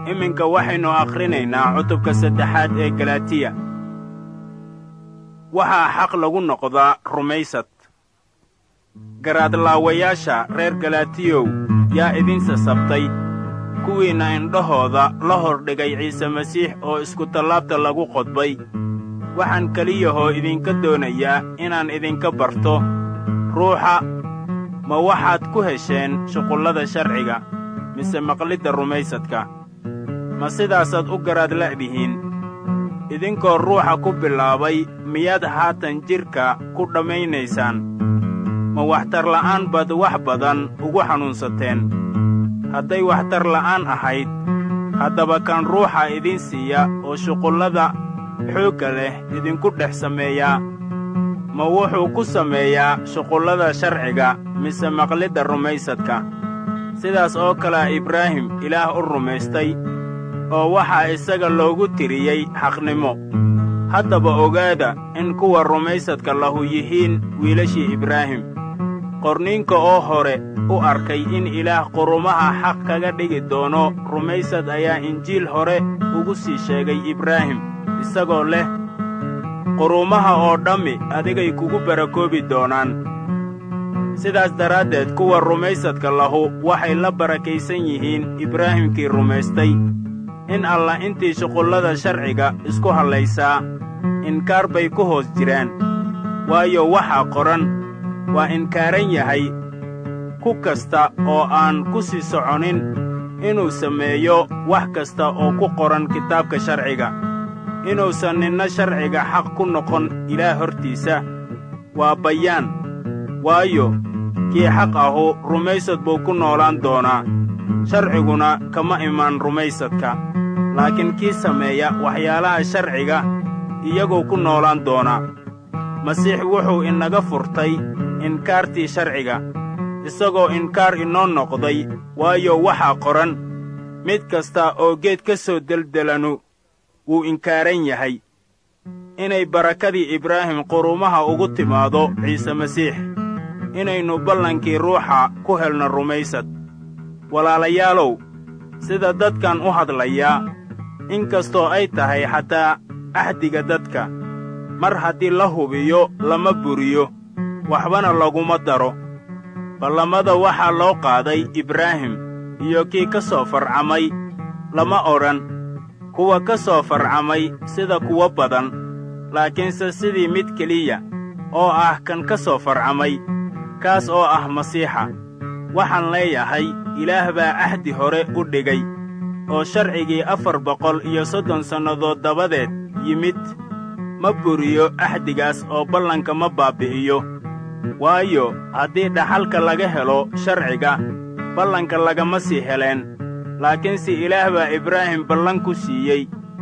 iminka waxaynu akhrinaynaa cutubka saddexaad ee galatiya waxaa xaq lagu noqdaa rumaysad garaadlaawayaasha reer galatiyow yaa idin sasabtay kuwiinna indhahooda la hordhigay ciise masiix oo iskutallaabta lagu qodbay waxaan keliyahoo idinka doonayaa inaan idinka barto ruuxa ma waxaad ku hesheen shuqullada sharciga mise maqlidda rumaysadka ma sidaasaad u garaad la'dihiin idinkoo ruuxa ku bilaabay miyaad haatan jidhka ku dhammaynaysaan ma waxtarla'aan baad wax badan ugu xanuunsateen hadday waxtar la'aan ahayd haddaba kan ruuxa idin siiya oo shuqullada xoogga leh idinku dhex sameeyaa ma wuxuu ku sameeyaa shuqullada sharciga mise maqlidda rumaysadka sidaas oo kalea ibraahim ilaah u rumaystay oo waxaa isaga loogu tiriyey xaqnimo haddaba ogaada in kuwa rumaysadka lahu yihiin wiilashii ibraahim qorniinka oo hore u arkay in ilaah qurumaha xaq kaga dhigi doono rumaysad ayaa injiil hore ugu sii sheegay ibraahim isagoo leh qurumaha oo dhammi adigay kugu barakoobi doonaan sidaas daraaddeed kuwa rumaysadka lahu waxay la barakaysan yihiin ibraahimkii rumaystay in allah intii shuqullada sharciga isku hallaysaa inkaar bay ku hoos jiraan waayo waxaa qoran waa inkaaran yahay ku kasta oo aan ku sii soconin inuu sameeyo wax kasta oo ku qoran kitaabka sharciga inuusan ninna sharciga xaq ku noqon ilaah hortiisa waa bayaan waayo kii xaq ahu rumaysad buu ku noolaan doonaa sharciguna kama imaan rumaysadka laakiin kii sameeya waxyaalaha sharciga iyaguu ku noolaan doonaa masiix wuxuu inaga furtay inkaartii sharciga isagoo inkaar inoo noqday waayo waxaa qoran mid kasta oo geed ka soo deldelanu wuu inkaaran yahay inay barakadii ibraahim qurumaha ugu timaado ciise masiix inaynu ballankii ruuxa ku helno rumaysad walaalayaalow sida dadkan u hadlayaa in kastoo ay tahay xataa axdiga dadka mar haddii la hubiyo lama buriyo waxbana laguma daro ballamada waxaa loo qaaday ibraahim iyo kii ka soo farcamay lama odhan kuwa ka soo farcamay sida kuwo badan laakiinse sidii mid keliya oo ah kan ka soo farcamay kaas oo ah masiixa waxaan leeyahay ilaah baa ahdi hore u dhigay oo sharcigii afar boqol iyo soddon sannadood dabadeed yimid ma buriyo ahdigaas oo ballanka ma baabbi'iyo waayo haddii dhaxalka laga helo sharciga ballanka lagama sii heleen laakiinse ilaah baa ibraahim ballan ku siiyey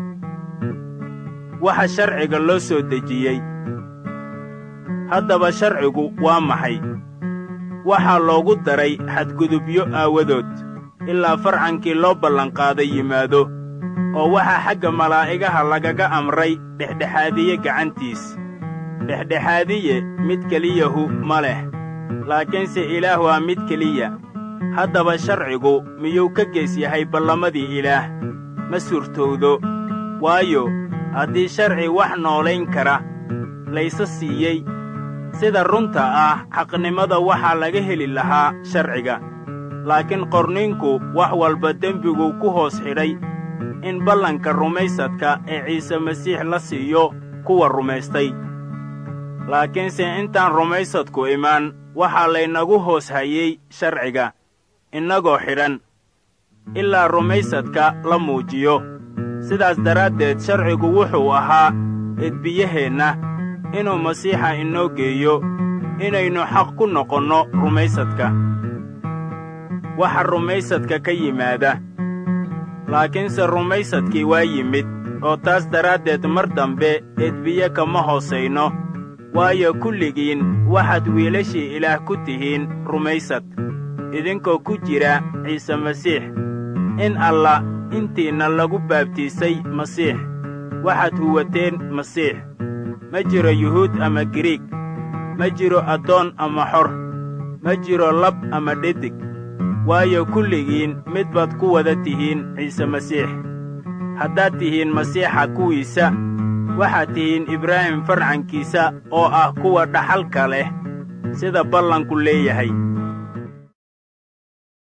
waxa sharciga loo soo dejiyey haddaba sharcigu waa maxay waxaa loogu daray xadgudubyo aawadood ilaa farcankii loo ballanqaaday yimaado oo waxaa xagga malaa'igaha lagaga amray dhexdhexaadiye gacantiis dhexdhexaadiye mid keliyahu ma leh laakiinse ilaah waa mid keliya haddaba sharcigu miyuu ka gees yahay ballamadii ilaah ma suurtowdo waayo haddii sharci wax noolayn kara layse siiyey sida runta ah xaqnimada waxaa laga heli lahaa sharciga laakiin qorninku wax walba dembiguu ku hoos xidhay in ballanka rumaysadka ee ciise masiix la siiyo kuwa rumaystay laakiinse intaan rumaysadku imaan waxaa laynagu hoos hayey sharciga innagoo xidhan ilaa rumaysadka la muujiyo sidaas daraaddeed sharcigu wuxuu ahaa edbiyaheenna inuu masiixa inoo geeyo inaynu xaq ku noqonno rumaysadka waxa rumaysadka ka yimaada laakiinse rumaysadkii waa yimid oo taas daraaddeed mar dambe edbiye kama hoosayno waayo kulligiin waxaad wiilashii ilaah ku tihiin rumaysad idinkoo ku jira ciise masiix in allah intiinna lagu baabtiisay masiix waxaad huwateen masiix ma jiro yuhuud ama giriig ma jiro addoon ama xor ma jiro lab ama dhedig waayo kulligiin mid baad ku wada tihiin ciise masiix haddaad tihiin masiixa kuwiisa waxaad tihiin ibraahim farcankiisa oo ah kuwa dhaxalka leh sida ballanku leeyahay